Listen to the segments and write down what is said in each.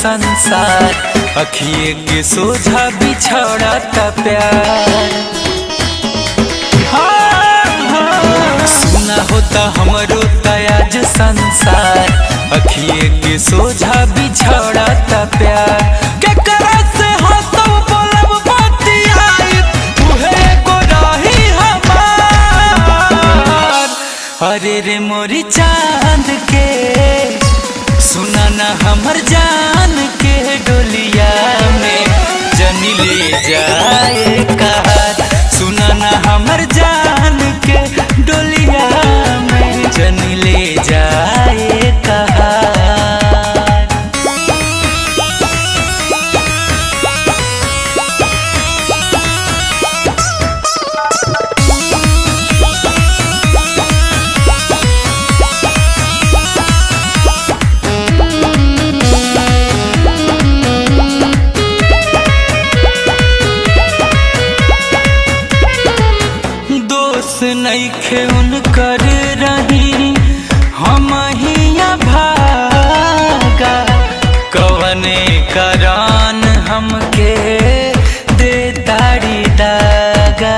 संसार अखिए के सोझा बिछड़ता प्यार हाँ, हाँ, सुना होता हमरो तयाज संसार अखिए के सोझा बिछड़ता प्यार केकरा से हंसब बोलब बतियाई उहे एगो रही हमार अरे रे मोरी चांद के सुना ना हमर जान के डोलिया में जनी ले जाए कहार सुना ना हमर जान के डोलिया में जनी ले जाए कहार दोस्त नईखे उनकर रही हम हिया भागा कवने करान हमके दे ताड़ी दागा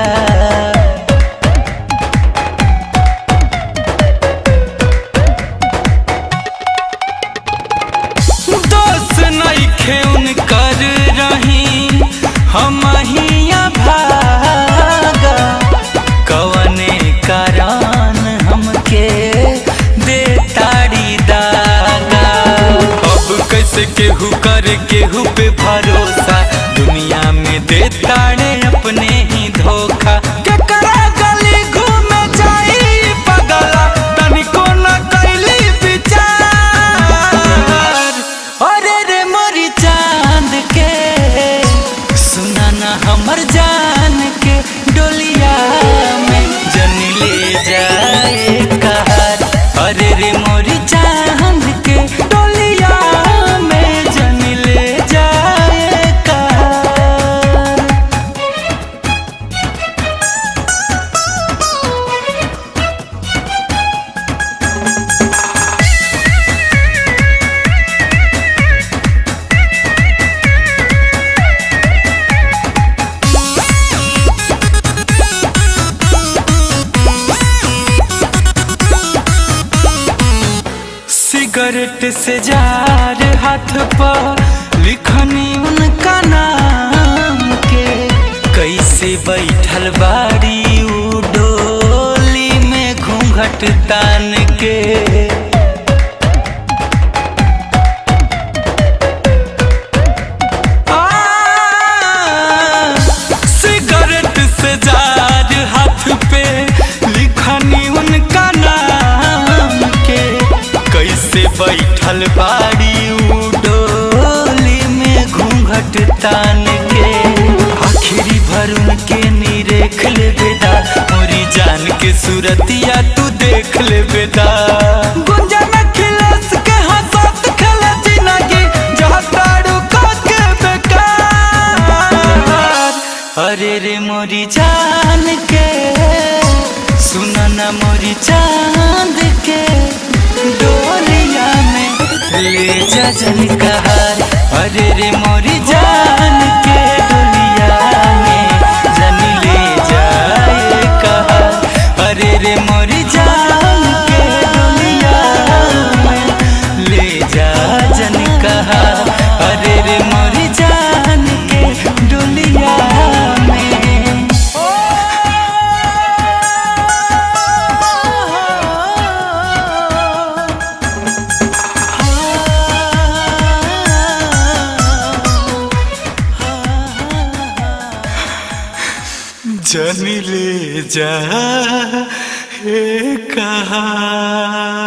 दोस्त नईखे उनकर रही हम हिया भागा कवने करान हमके दे ताड़ी दागा अब कैसे केहू कर केहू पे भरोसा दुनिया में दे ताड़े अपने ही धोखा केकरा गली घूमे जाई पगला तनिको न कैली विचार अरे रे मोरी चांद के सुना ना हमर जान के डोलिया में जन ले जाए कहार अरे रे मोरी चांद के डोलिया में जन ले जाए कहार सिगरेट से जार हाथ पर लिखनी उनका नाम के कैसे बैठल बाड़ी उ डोली में घूंघट तान के आ, सिगरेट से जार हाथ पे लिखनी उनका नाम के कैसे बैठल बाड़ी उ डोली में घूंघट तान के आखिरी भर उनके निरेख ले बेदा मोरी जान के सूरतिया तू देख ले बेदा गुंजा में खिलस के हंसत खेले जिंदगी जहाँ तारू के बेकार अरे रे मोरी जान के सुना ना मोरी चांद के डोलिया में ले जा जन कहार अरे रे मोरी जान के डोलिया में जन ले जाए कहार अरे रे मोरी जान के डोलिया में ले जा जन कहार अरे रे मोरी जान के डोलिया में जन ले जा हे कहा